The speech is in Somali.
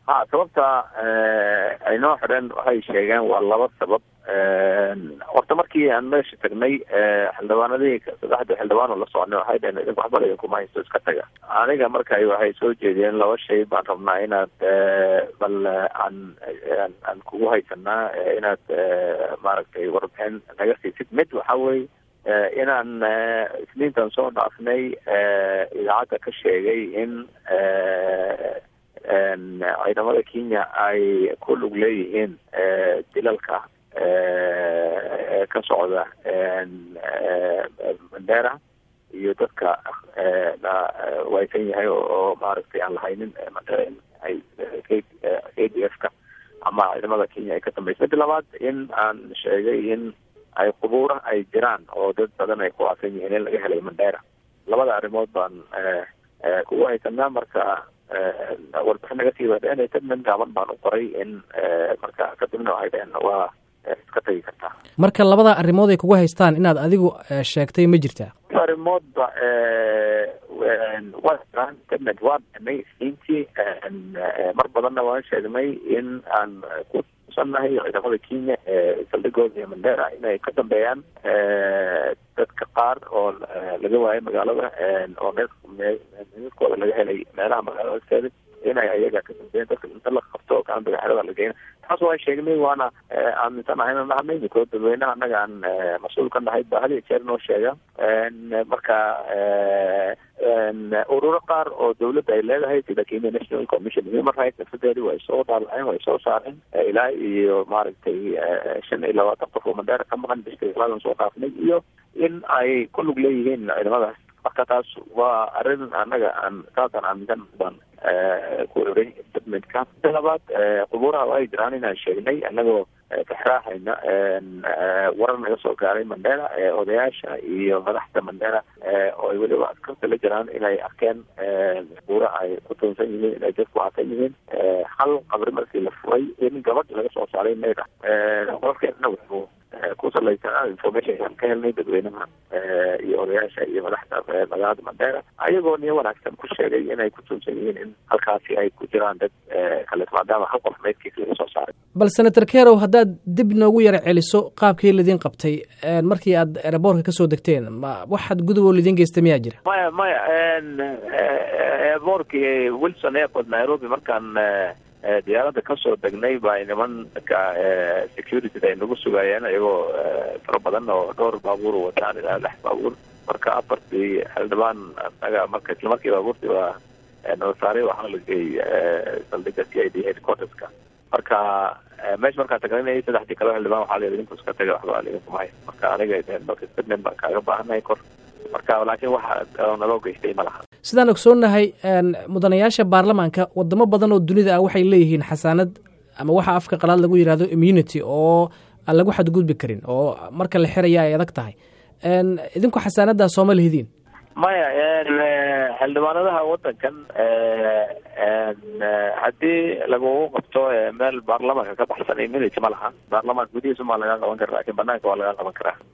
ha sababta ay noo xidheen waxay sheegeen waa laba sabab horta markii aan meesha tagnay xildhibaanadii saddexda xildhibaan oo la soconay waxay dhaheen idinku waxba idinkuma haysto iska taga aniga marka waxay soo jeediyeen laba shay baan rabnaa inaad bal aan aan kugu haysanaa inaad maaragtay warbixin naga siisid mid waxa weye inaan isniintan soo dhaafnay idaacadda ka sheegay in ciidamada kenya ay ku lug leeyihiin dilalka ka socda mandera iyo dadka waysan yahay oo maaragtay aan lahaynin mandera ay a d f ka ama ciidamada kenya ay ka dambaysa mida labaad in aan sheegay in ay qubuura ay jiraan oo dad badan ay ku aasan yihiin in laga helay mandera labada arrimood baan kugu haysanaa marka warbixin naga sii wadeen tadman gaaban baan u qoray in marka kadibna waxay dhaheen waa iska tagi kartaa marka labada arrimood ay kugu haystaan inaad adigu sheegtay ma jirtaa arrimoodba waa jiraan tadmed waa beenay isniintii mar badanna waan sheegnay in aan ku nahay ciidamada kenya saldhigooda iyo mandera inay ka dambeeyaan dadka qaar oo laga waayay magaalada oo meedkooda laga helay meelaha magaalada agteeda inay ayaga ka dambeeyeen dadka inta la qabto gacanbiga xerada la geena taas waa sheegnay waana aaminsan ahay inaan nahanay ninkoo dadweynaha annaga aan mas-uul ka nahay ba had iyo jeer noo sheega marka ururo qaar oo dawladda ay leedahay sida kenya national commission human rights nafsadeedi way soo dhaabaceen way soo saareen ilaa iyo maaragtay shan iyo labaatan qof oo mandheera ka maqan bishkaladan soo dhaafnay iyo in ay ku lug leeyihiin ciidamadaas marka taas waa arrin annaga aan saasaan aaminsan baan ku oray statementka mida labaad qubuuraha ay jiraan inaan sheegnay annagoo kaxraahayna warar naga soo gaaray mandera odayaasha iyo madaxda mandera oo ay weliba askarta la jiraan inay arkeen qubuura ay ku tuunsan yihiin inay dadku aasan yihiin hal qabri markii la furay in gabadh laga soo saaray meyd ah qolkeedna wuxuu ku salaysanaa information aan ka helnay dadweynaha iyo odayaasha iyo madaxda magaalada mandera ayagoo niyo wanaagsan ku sheegay inay ku tuunsan yihiin in halkaasi ay ku jiraan dad kale maadaama hal qof meydkiisa laga soo saaray bal senator kerow haddaad dib noogu yara celiso qaabkii lidin qabtay markii aad eraboorka kasoo degteen ma waxaad gudub oo lidin geystay miyaa jira maya maya eraboorkii wilson airport nairobi markaan diyaaradda kasoo degnay baa nimanka security ay nagu sugayeen iyagoo fara badan oo dhowr baabuur wataan ilaa lix baabuur marka afartii xildhibaan anaga marka isla markii baabuurtii waa nabasaaray waxaa la geeyey saldhiga c i d headquarterska marka meesha markaan tagnay saddexdii kale xildhibaan waxaa la idinku iska taga waxba idinku mahay marka aniga marka statement baan kaaga baahanahay kor marka laakiin waxa naloo geystay ma laha sidaan ogsoonnahay mudanayaasha baarlamaanka wadamo badan oo dunida ah waxay leeyihiin xasaanad ama waxa afka qalaad lagu yidhahdo immunity oo aan lagu xadgudbi karin oo marka la xiraya ay adag tahay idinku xasaanadaas sooma lihidiin maya xildhibaanadaha wadankan haddii lagugu qabto meel baarlamaanka ka baxsan immunity ma laha baarlamaanka gudihiisa maa lagaa qaban kara lakin banaanka waa lagaa qaban karaa